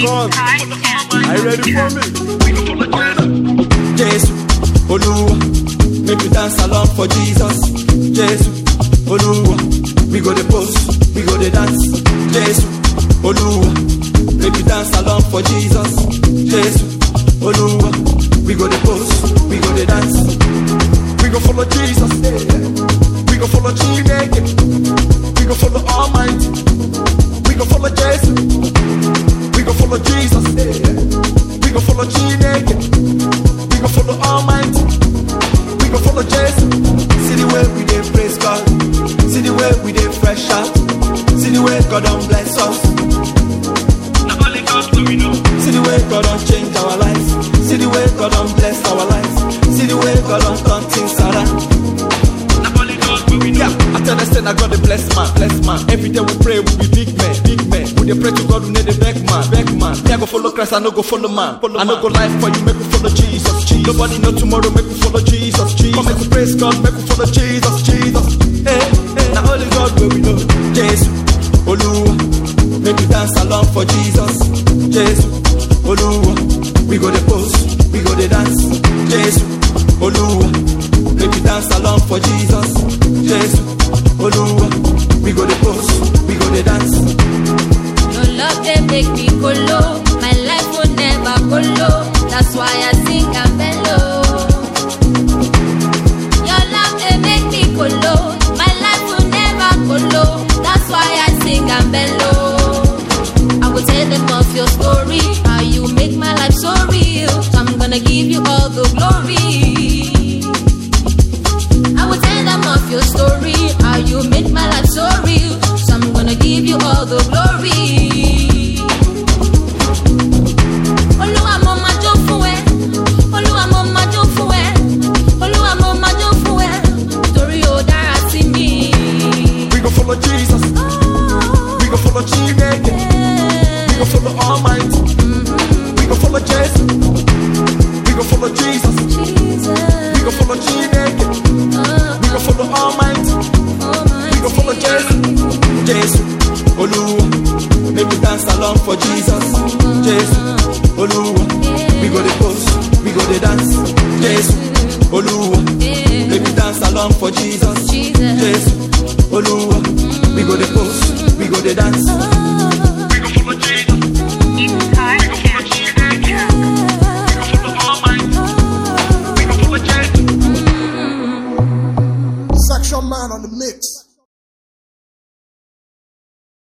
con. Are you ready for me? Jesus, Oluwa, make we dance along for Jesus. Jesus, Oluwa, we go the post, we go the dance. Jesus, Oluwa, make we dance along for Jesus. Jesus, Oluwa, we go the post, we go the dance. We go follow Jesus, we go follow Chineke, we go follow Almighty, we go follow Jesus, we go follow Jesus, we go follow Chineke. We go follow Almighty. We go follow Jesus. See the way we dey praise God. See the way we dey fresh out. See the way God don bless us. See the way God don change our lives. See the way God don bless our lives. See the way God don turn things around. Yeah, I tell them say I God the bless man, bless man. Every day we pray, we be big men, big men. We dey pray to God, we need the beg man, beg man. Me I go follow Christ, I no go follow man. I no go life for you, make we follow Jesus, Jesus. Nobody know tomorrow, make we follow Jesus, Jesus. Come make we praise God, make we follow Jesus, Jesus. Hey, hey. Now only God where we know, Jesus, Oluwa. Make we dance along for Jesus, Jesus, Oluwa. We go the post, we go the dance, Jesus, Oluwa. Make we dance along for Jesus, Jesus, Oluwa. We go the post, we go the dance. Your love they make me go low. My life will never go low. That's why I sing and mellow. Your love they make me go low. My life will never go low. That's why I sing and mellow. I will tell them of your story, how you make my life so real. So I'm gonna give you all the glory. I will tell them of your story, how you make my life so real. So I'm gonna give you all the glory. Olúwa mo máa jó fún ẹ, Olúwa mo máa jó fún ẹ, Olúwa mo máa jó fún ẹ, torí ó dára sí mi. We go follow Jesus, we go follow Chineke, we go follow Almighty, we go follow Jesus, we go follow Jesus, we go follow Chineke, we go follow Almighty, we go follow Jesus, Jesus, Oluwa, make we dance along for Jesus, Jesus, Oluwa, we go the post, we go the dance, Jesus, Oluwa, make we dance along for Jesus, Jesus. Jesus, Oluwa, we go the post, we go the dance. Oh. We go follow Jesus.